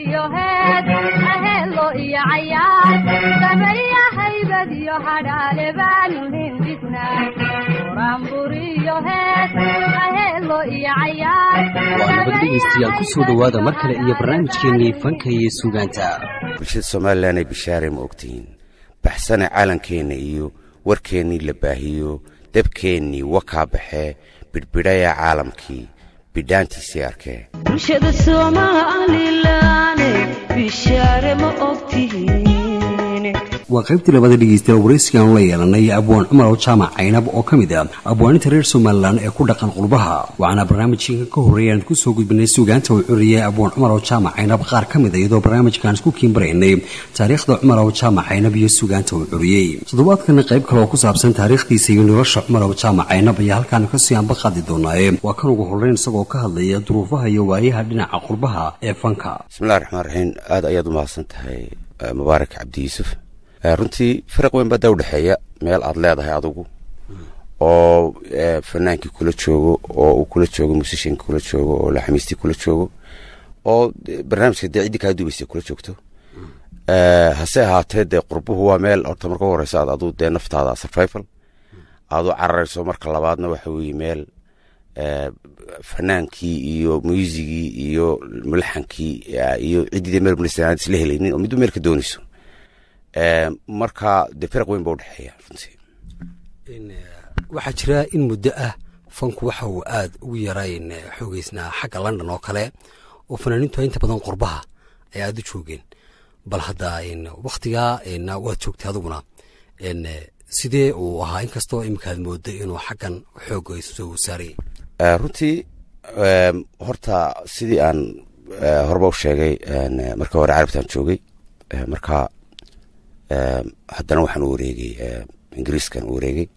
iyo heed aheelo iyo cayaar sameeya haybad iyo hadhaale baanu hindhisnaa buraanbur iyo heed aheelo iyo cayaar waa nabad dhegaystayaal ku soo dhowaada mar kale iyo barnaamijkeennii fanka iyo suugaanta bulshada somalilan ay bishaare ma ogtihiin baxsane caalankeenna iyo warkeennii la baahiyo dabkeennii wakaa baxee bidhbidhaya caalamkii bidhaantiisii arkee bulshada somalilan bishaare ma ogtihiin waa qaybtii labada dhegaystayaal waraysigaanu la yeelanay abwaan cumar oo jaamac caynab oo ka mid ah abwaaninta reer somalilan ee ku dhaqan qurbaha waxaana barnaamijkan ka horreeyay aan kusoo gudbinay suugaanta uu curiyay abwaan cumar oo jaamac caynab qaar ka mid a iyadoo barnaamijkaan isku kiinbaraynay taariikhda cumar oo jaamac caynab iyo suugaanta uu curiyey toddobaadkana qayb kale oo ku saabsan taariikhdiisa iyo nolosha cumar oo jaamac caynab ayaa halkaan kasii anba qaadi doonaaye waa kan ugu horreyn isagoo ka hadlaya duruufaha iyo waayaha dhinaca qurbaha ee fanka bismillahi raxmaan raxiim aad ayaad u mahadsan tahay mubaarak cabdi yuusuf runtii faraq weyn baa daa udhexeeya meel aad leedahay adigu oo fanaankii kula joogo oo uu kula joogo musishinkii kula joogo oo laxamiistii kula joogo oo barnaamijka dee ciddii kaa dubaysa kula joogto hase ahaatee dee qurbuhu waa meel horta marka u horeysa aad aduu dee naftaada survival aad u cararayso marka labaadna waxa weeye meel fanaankii iyo muusigii iyo mulaxankii iyo ciddii dee meel bunistan aad isla helaynin oo midba meel ka doonayso marka dee firaq weyn ba udhexeeya runtii waxaa jira in muddo ah fanku waxa uu aad ugu yarayn xoogeysnaa xagga london oo kale oo fanaaniintu inta badan qurbaha ay aada u joogeen bal hadda waktigaa waad joogtay adiguna sidee uu ahaa inkastoo iminkaad mooday inuu xaggan xooga soo saaray runtii horta sidii aan horeba u sheegay marka hore carabtaan joogay marka haddana waxaan u wareegay ingiriiskan u wareegay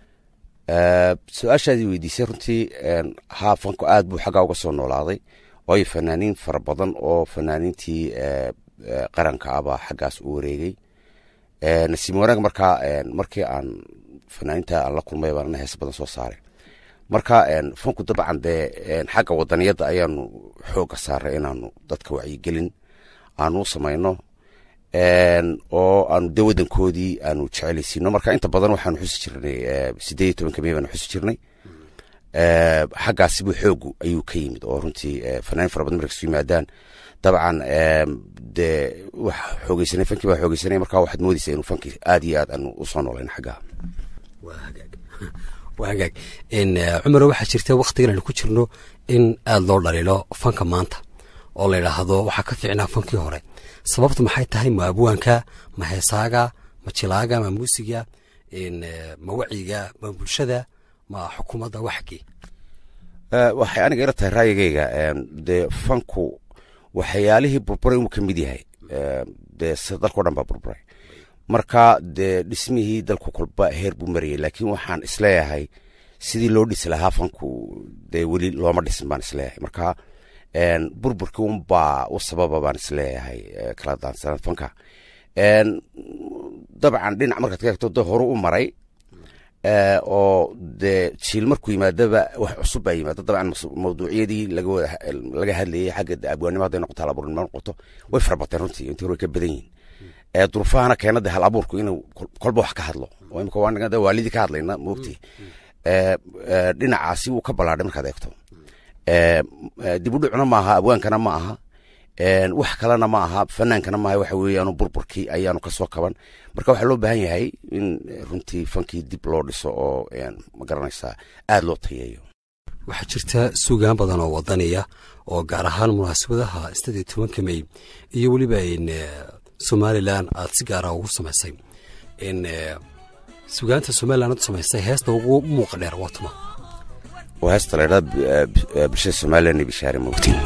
su-aashaadii weydiisay runtii haa fanku aad buu xaggaa uga soo noolaaday waayo fanaaniin fara badan oo fanaaniintii qaranka ah baa xaggaas u wareegay nasiim wanaag markaa markii aan fanaaniinta aan la kulmay baanna hees badan soo saaray marka fanku dabcan dee xagga wadaniyadda ayaanu xooga saaray inaanu dadka wacyigelin aanu u samayno oo aanu de wadankoodii aanu jecelaysiino marka inta badan waxaanu xusi jirnay sideed iyo tobanka mey baanu xusi jirnay xaggaasibu xoogu ayuu ka yimid oo runtii fanaanin fara badan markas yimaadaan dabcan dee wax xoogeysanay fankii baa xoogeysanay marka waxaad moodeysaa inuu fankii aad iyo aad aanu usoo noolayn xaggaa waa hagaag cumaro waxaa jirta waktigan aynu ku jirno in aada loo dhaliilo fanka maanta oo la yidhaahdo waxaa ka fiicnaa fankii hore sababtu maxay tahay ma abwaanka ma heesaaga ma jilaaga ma muusiga ma wacyiga ma bulshada ma xukuumadda waxgii waxay aniga ila tahay raayigayga dee fanku waxyaalihii burburay uu ka mid yahay dee sida dalkao dhan baa burburay marka dee dhismihii dalku kolba heer buu marayay laakiin waxaan isleeyahay sidii loo dhisi lahaa fanku dee weli looma dhisin baan isleeyahay marka burburkii unbaa u sababa baan isleeyahay kala daansanad fanka dabcan dhinac markaad ka eegto de horu u maray oo dee jiil markuu yimaadaba wax cusub baa yimaada dabcan mawduucyadii laga hadlayay xagga abwaannimo hadday noqoto hal abuurnimo noqoto way fara bateen runtii intii hore way ka badan yihin durufahana keena de hal abuurku inuu kolba wax ka hadlo oo imika waa waalidii ka hadlayna moogti dhinacaasi wuu ka ballaadhay markaad eegto dib u dhicuna maaha abwaankana ma aha wax kalena ma aha fanaankana maaha waxa weeyaanu burburkii ayaanu kasoo kaban marka waxaa loo baahan yahay in runtii fankii dib loo dhiso oo ma garanaysaa aad loo tayeeyo waxaa jirta suugaan badan oo wadaniya oo gaar ahaan munaasabadaha sideed iyo tobanka mey iyo weliba somalilan aad si gaara ugu samaysay sugaanta somalilan aad u samaysay heesta ugu muuqa dheer waa tuma waa heesta laydhaa bulshada somalilan iyo bishaare moogtiin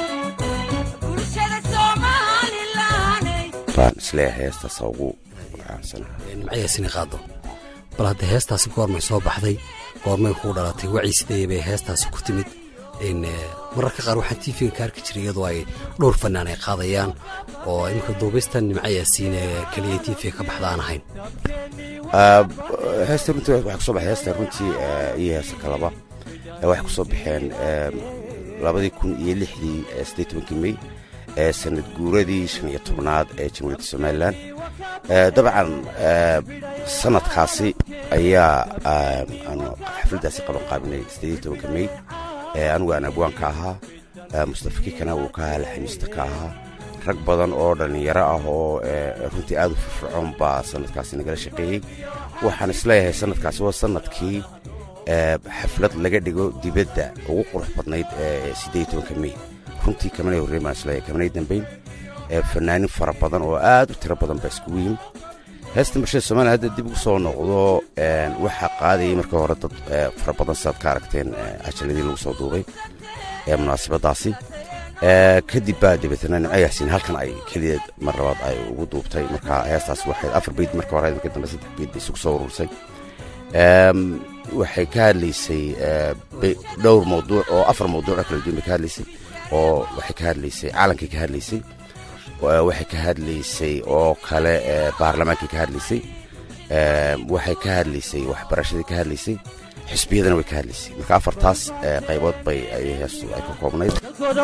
baan isleeyahay heestaasa ugu caansanaha nimcayaasina qaado bal hadda heestaasi goormay soo baxday goormay kuu dhalatay wacyi sidee bay heestaasi ku timid mararka qaar waxaan tv-ga ka arki jiray iyadoo ay dhowr fanaan ay qaadayaan oo iminka duubista nimcayaasiin keliya tv ka baxda aan ahayn heesta runtii waxay kusoo baxay heesta runtii iyo heesta kalaba waxay kusoo baxeen labadii kun iyo lixdii siddeed tobankii mey ee sanad guuradii shan iyo tobnaad ee jamhuuriyadda somalilan dabcan sanadkaasi ayaa aanu xafladdaasi qaban qaabinay sideed iyo tobanka mey anigu aan abwaanka ahaa mustafa kikana uu ka ahaa laxamiista ka ahaa rag badan oo dhallinyaro ah oo runtii aad u firfircoon baa sanadkaasi nagala shaqeeyey waxaan isleeyahay sanadkaasi waa sanadkii xaflad laga dhigo dibadda ugu qurux badnayd ee siddeed tobanka mey runtii kamanay horreyn baan isleeyahay kamanay dambayn fanaanin fara badan oo aad u tiro badan baa iskugu yimid heesta bulshada somaliya hadda dib ugu soo noqdo waxaa qaadayay markii hore dad fara badan sidaad ka aragteen cajaladii lagu soo duubay ee munaasabadaasi kadib baa dabeetana nimco yaasiin halkan ay kelideed mar labaad ay ugu duubtay marka heestaas waxay afar beyd marka hore marka dambe saddex beyd bay isugu soo urursay waxay ka hadlaysay dhowr mawduuc oo afar mawduuc oo kala duwan bay ka hadlaysay oo waxay ka hadlaysay caalankay ka hadlaysay waxay ka hadlaysay oo kale baarlamaankay ka hadlaysay waxay ka hadlaysay waxbarashadii ka hadlaysay xisbiyadana way ka hadlaysay marka afartaas qaybood bay ay heestu ay ka koobnayd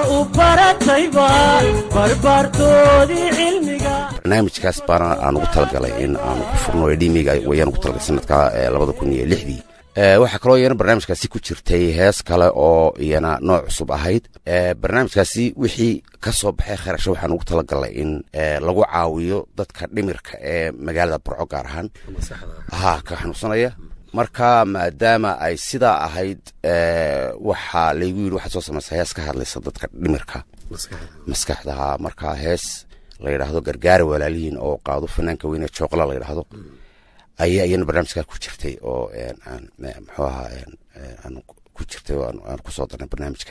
barnaamijkaas baana aan ugu talagalay in aan ku furno edhimiga wayaan ugu talagalay sanadka labada kun iyo lixdii waxaa kaloo iyana barnaamijkaasi ku jirtay hees kale oo iyana nooc cusub ahayd barnaamijkaasi wixii ka soo baxay kharasho waxaan ugu talagalnay in lagu caawiyo dadka dhimirka ee magaalada burco gaar ahaan ha ka xanuunsanaya marka maadaama ay sidaa ahayd waxaa laygu yidhi waxaad soo samaysa hees ka hadlaysa dadka dhimirka maskaxdaha marka hees la yidhaahdo gargaara walaalihiin oo qaado fanaanka weyne jooqla la yidhaahdo ayaa iyana barnaamijkaa ku jirtay oo muxuu ahaa aan ku jirtay oo aan ku soo darnay barnaamijka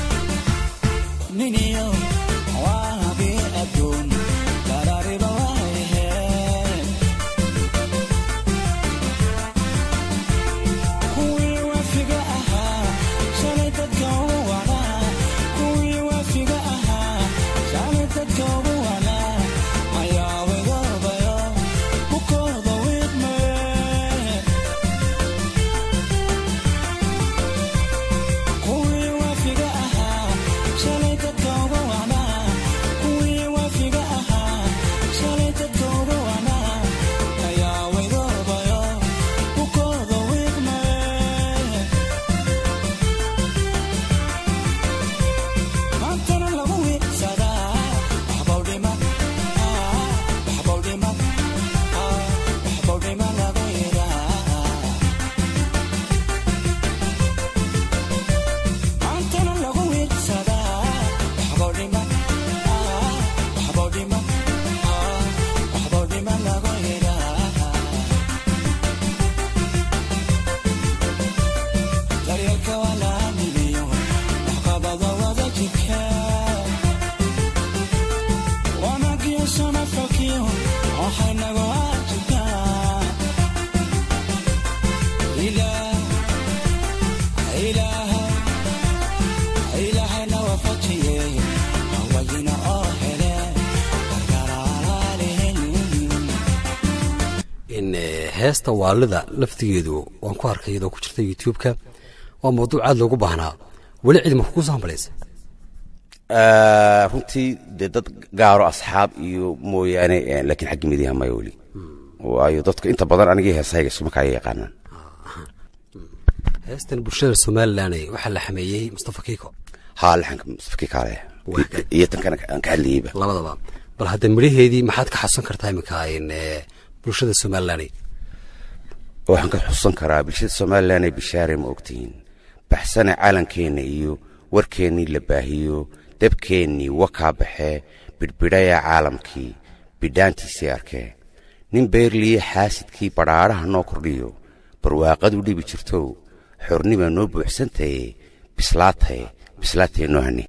heesta waalida laftigeedu waan ku arkay iyadoo ku jirta youtube-ka waa mawduuc aad loogu baahnaa weli cid maku kusoo hambalaysa runtii dee dad gaaro asxaab iyo mooyaane laakiin xagga midiyaha maya weli waayo dadka inta badan anigii heesahayga ismarkaa ay yaqaanaan heestan bulshada somalilan waxaa la xameeyey mustafa kiiko haa laxanka mustafa kiikaale iyo tankana aan ka hadlayeyba labadaba bal hadda midhaheedii maxaad ka xasuusan kartaa iminka bulshada somalilan waxaan ka xusan karaa bulshada somalilan ee bishaare ma ogtihiin baxsane calankeenna iyo warkeennii la baahiyo dabkeennii wakaa baxee bidhbidhaya caalamkii bidhaantiisii arkee nin beerliye xaasidkii badhaadhaha noo kordhiyo barwaaqadu dhibi jirtow xornibaa noo buuxsantaye bislaataye bislaataye noo hani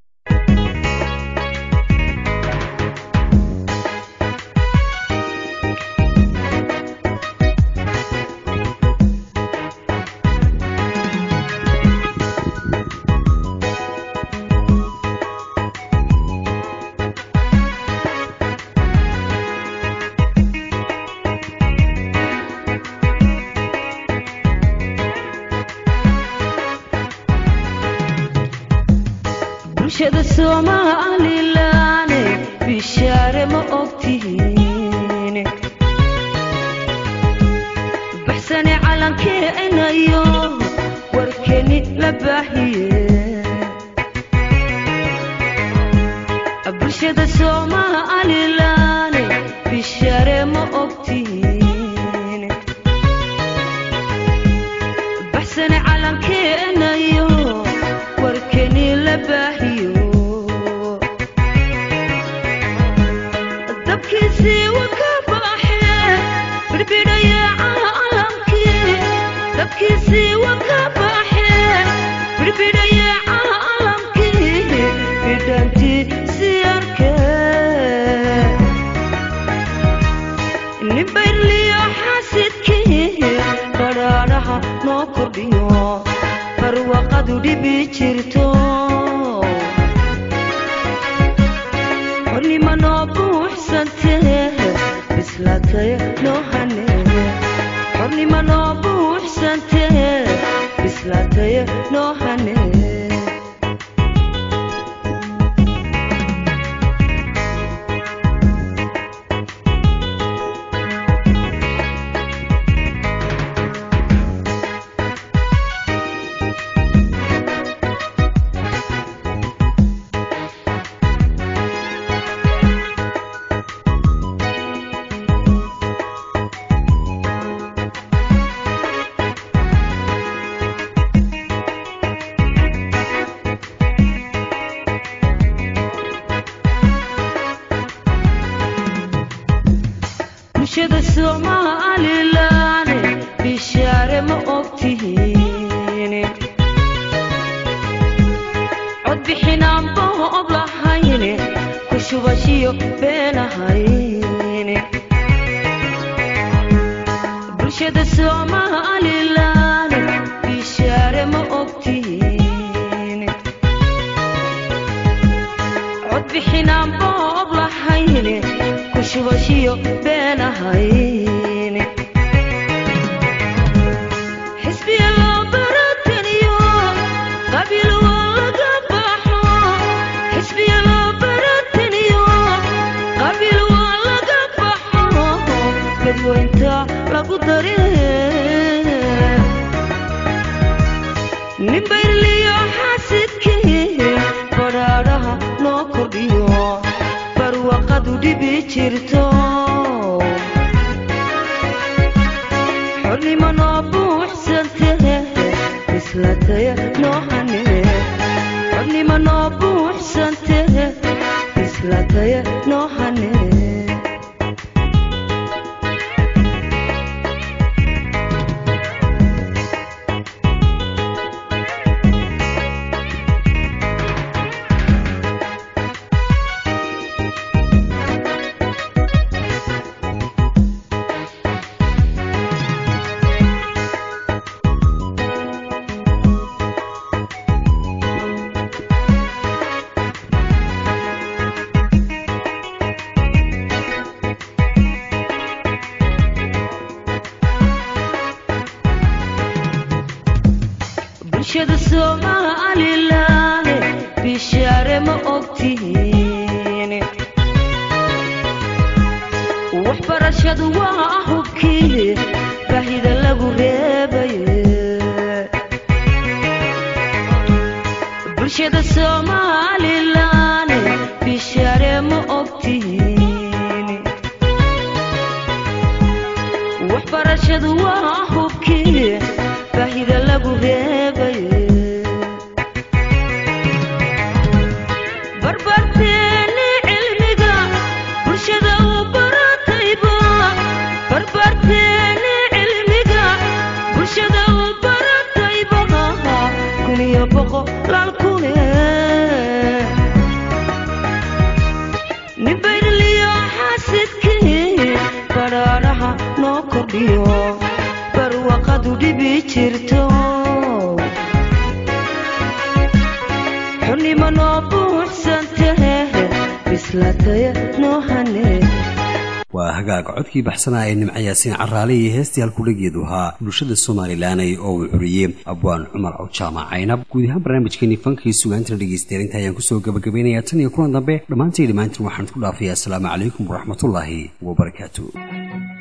somalilaane bishaare ma ogtihiin baxsane calankeenayo warkeni la baahiyo dabkiisii waka baaxee birbidhaya caalamkii dabkiisii waka baaxee birbidhaya caalamkii bidhantiisii arkee nin bayrliyo xaasidkii badhaadhaha noo kordhiyo barwaqadu dhibi jirto xornimo noo buuxsantee bislaatay noo hanee xornimo noo buuxsantee bislaatay noo hanee bulshada somalilaane bishaare ma ogtihiin cod bixinaanba ob lahayn ku shubashiyo beenahayn bulshada somalilaane bishaare ma ogtihiin cod bixinaanba ob lahayn ku shubashiyo beenahayn xisbiya loo barataniyo qabiil waa laga baxo xisbiya loo barataniyo qabiil waa laga baxo dadweynta lagu daree nin bayrliyo xaasidkii badhaadhaha noo kordhiyo barwaqadu dhibi jirto xornimo noo buuxsantee bislaatay noo hanee xornimo noo buuxsantee bislaatay noo hanee bulshada somalilaane bishaare ma ogtihiin waxbarashadu waa hubkii baahida lagu reebaye bulshada somalilaane bishaare ma ogtihiin waxbarashadu waa hubkii baahida lagu reebaye barbarteeni cilmiga bulshada u baratayba barbarteeni cilmiga bulshada u baratayba kun iyo boqolaal kune nin bayrliyo xaasidkii badhaadhaha noo kordhiyo barwaqadu dhibi jirto xornimo noo buuxsantee bislaatay noo hanee waa hagaag codkii baxsanaa ee nimco yaasiin caraale iyo heestii halkudhageedu ahaa bulshada somalilanay oo uu curiyey abwaan cumar awjaamac caynab guud ahaan barnaamijkeenii fankii sugaantana dhegeystayaal inta ayaan kusoo gabagabaynayaa tan iyo kulan dambe dhammaantay dhammaantiin waxaan isku dhaafayaa asalaamu calaykum waraxmatullaahi wabarakaatu